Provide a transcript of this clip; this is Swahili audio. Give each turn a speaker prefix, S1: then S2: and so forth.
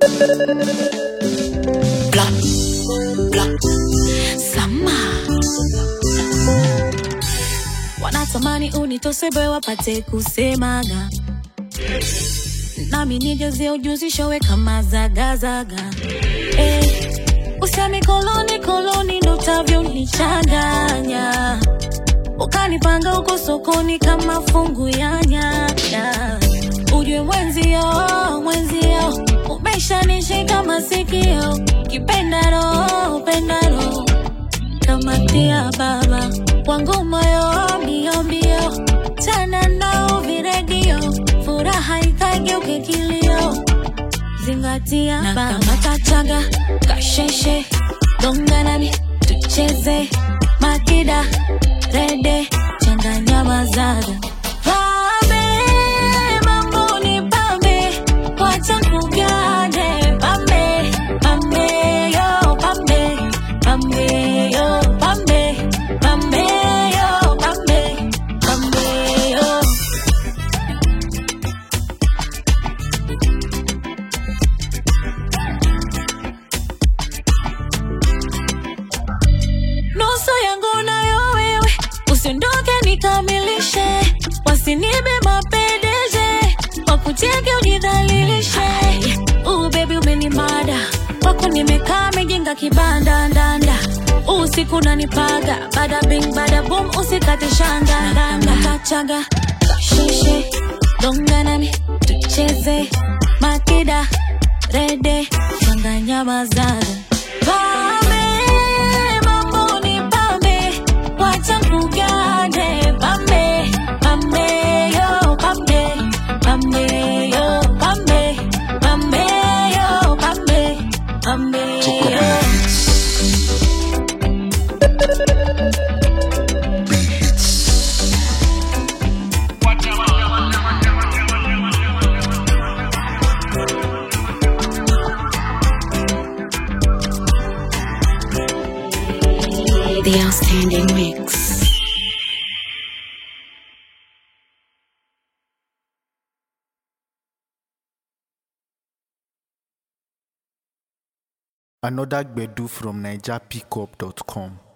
S1: Bla, bla, sama
S2: wanatamani unitosebe wapate kusemaga nami nijazie ujuzi showe kama zagazaga eh, usemi koloni koloni ndo utavyonichanganya ukanipanga huko sokoni kama fungu ya nyanya ujue mwenzio mwenzio umeshanishika masikio kipendaro pendaro kamatia baba wangu moyo mbio mbio tena nao viredio furaha ikageuke kilio zingatia na kama kachaga kasheshe donga nami tucheze makida rede changanya mazaga pambe mambo ni pambe wacha kugane pambe pambe yo pambe pambe yo pambe pambe yo pambe pambe yo nusu yangu nayo wewe, usiondoke nikamilishe, wasinibe mapendeje, wakuteke ujidhalilishe. Uu baby umenimada, wako nimekaa mejenga kibanda ndanda usiku nanipaga, bada bing bada boom, usikate shanga ndanda kachaga kasheshe donga nami tucheze makida rede changanya mazaga pame mambo ni pambe wacha kugane pambe pambe yo pambe pambe yo pambe pambe yo pambe pambe yo
S1: The outstanding mix.
S3: Another Gbedu from NigerPickup.com.